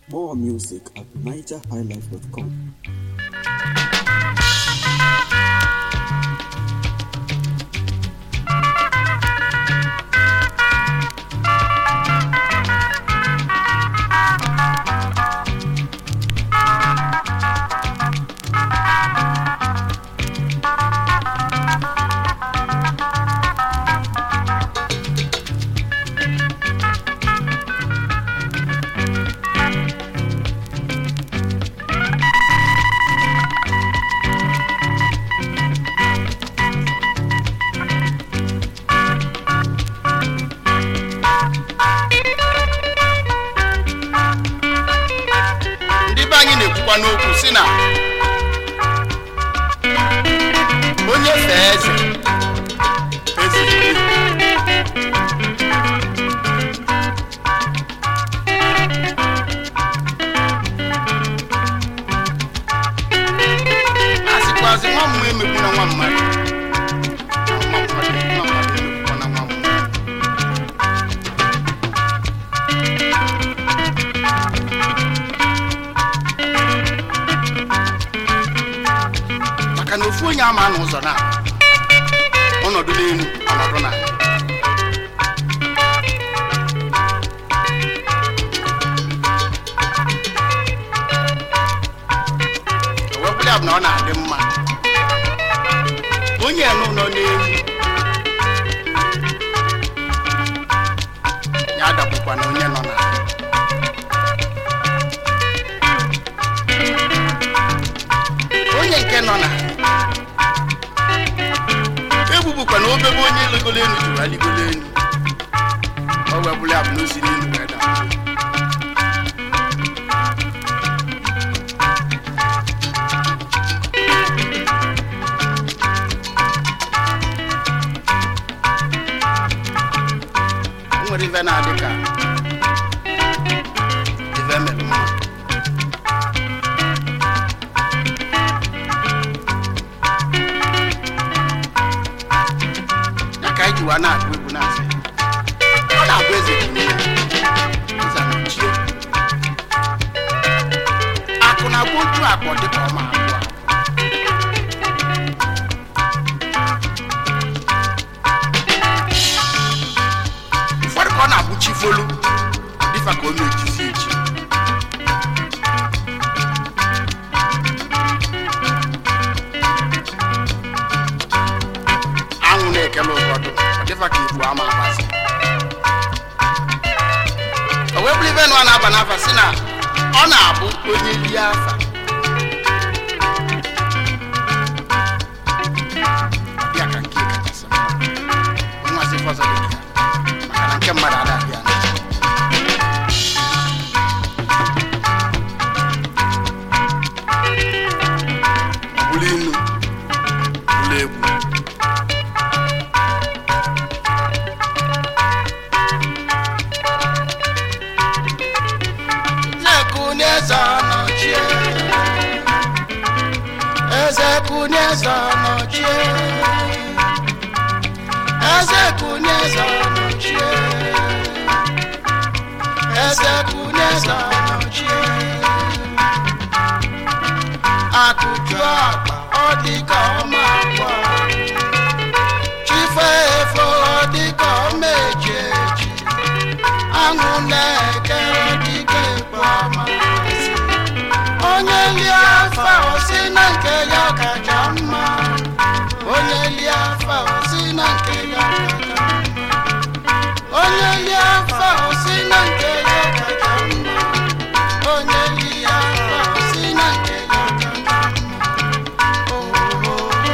More music at nigerhighlife.com. ndị be anyị na-ekwukwa n'okwu si na onye fee eze eze erie. a sịkwazị nwa mmụọ emegbuna nwa mmadụ nwa mmadụ nwa mmadụ emegbuna nwa mmụọ maka na ofu onye ama n'ụzọ na ọnọdụ n'elu ọnọdụ na owepụla bụ na ọ na-adị mma onye nọ nọ n'elu ya adagbukwa na onye nọ na onye nke nọ na egbubukwa na obebe onye ligolo elu juru aligolo elu o webụla ya bụ na o si n'elu wee daa o nwere ife na-adị ka ife mere mma ya ka anyị jiwa na-agụ egwu na-asị ọ na-abụ eze dị ime eze anọchie akụ na-agba otu akpọ dịka ọma abụọ ụfọdụ ka ọ na-abụ chi folu dịfa ka ọ na-ejizi echi anwụ na-ekele ụfọdụ ọ dịfa ka ibu ama abasị o wee bụrụ ibe nụ a na-aba n'afa si na ọ na-abụ onye lie afa ya ka nke kachasị mma nwazi fọzọ dị ka ya maka na nke mmadụ adaghị ya ọ bụrụ inu bụrụ egwu Zekunieza nọchie Eze Kunieza nọchie Eze Kunieza nọchie Eze Kunieza nọchie Akụju akpa ọ dị ka ọma akwa Chife efo ọ dị ka ọma eji eji aṅụ na-ekere dike ekwe amasị onye lie afa osi na nke ya kacha mma onye lie afa osi na nke ya kacha mma onye lie afa osi na nke ya kacha mma onye lie afa osi na nke ya kacha mma ohoho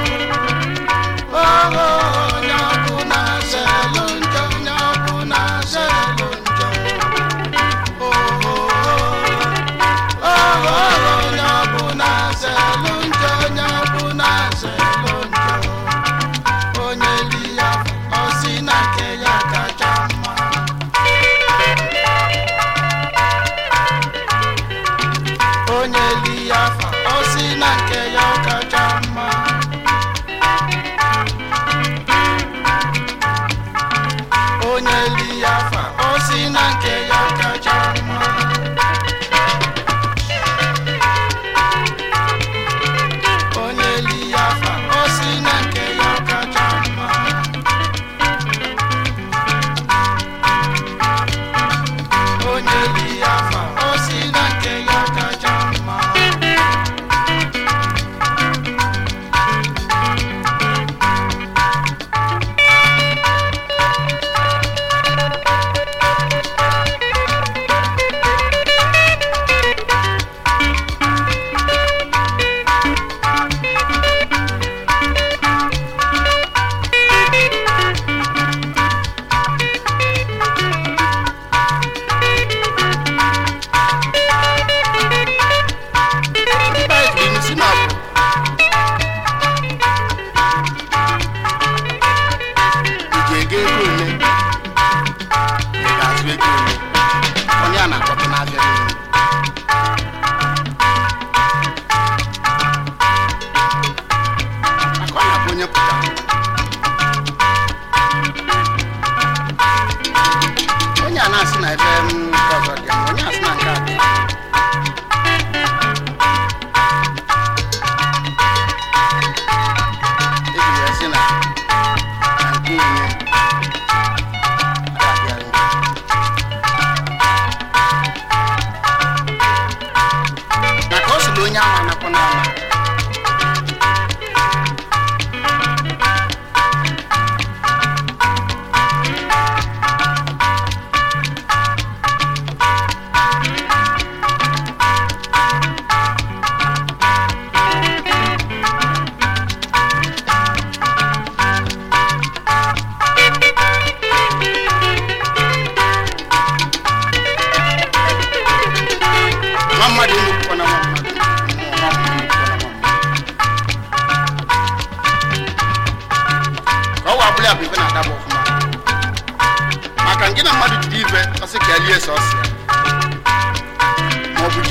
oho onye ọbụ na zelụ njọ onye ọbụ na zelụ njọ oho oho onye ọbụ na zelụ njọ onye ọbụ na zelụ njọ onye li ya ọ sị na nke ya kacha mma onye li ya fa ọ sị na nke ya kacha mma onye li ya fa o si na nke ya kacha mma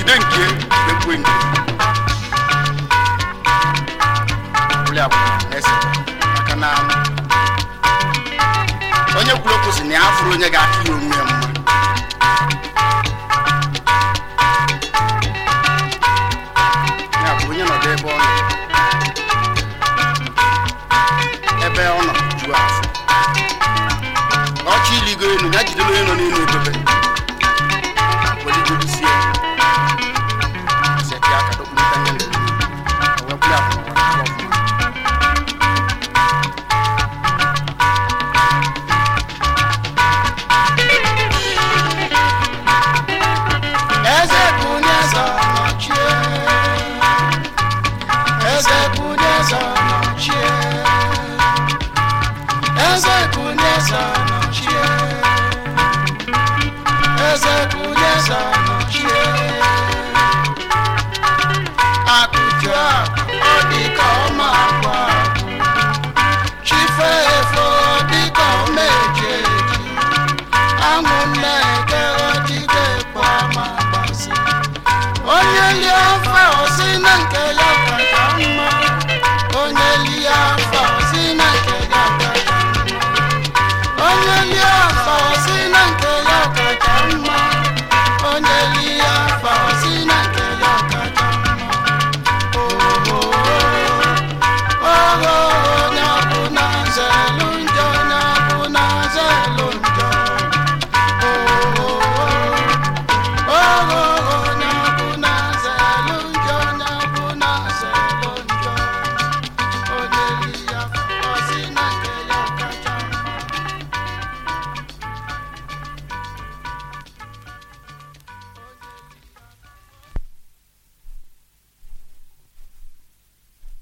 jide nke ekwe nke ọbụla bụ eze maka na onye kwuru okwu si na ya fụrụ onye ga-aka ya onwe ya mma ya bụ onye nọdụ ebe ọ nọ ebe ọ nọ juo afọ ọchị iligo elu ya jidere onye nọ n'elu edobe weligodusie seti aka dokpurịta nye ndụ wee bụrụ abụ ọfụma eze bunye eze nọchie eze bunye eze nọchie eze bunye eze nọchie eze bunye eze nọchie akụju akụ ọ dị ka ọma agwa chife efo dị ka ọma eji eji anwụ na-eke ọdịde kpọ ma gbasi onye lie ofe osi na nke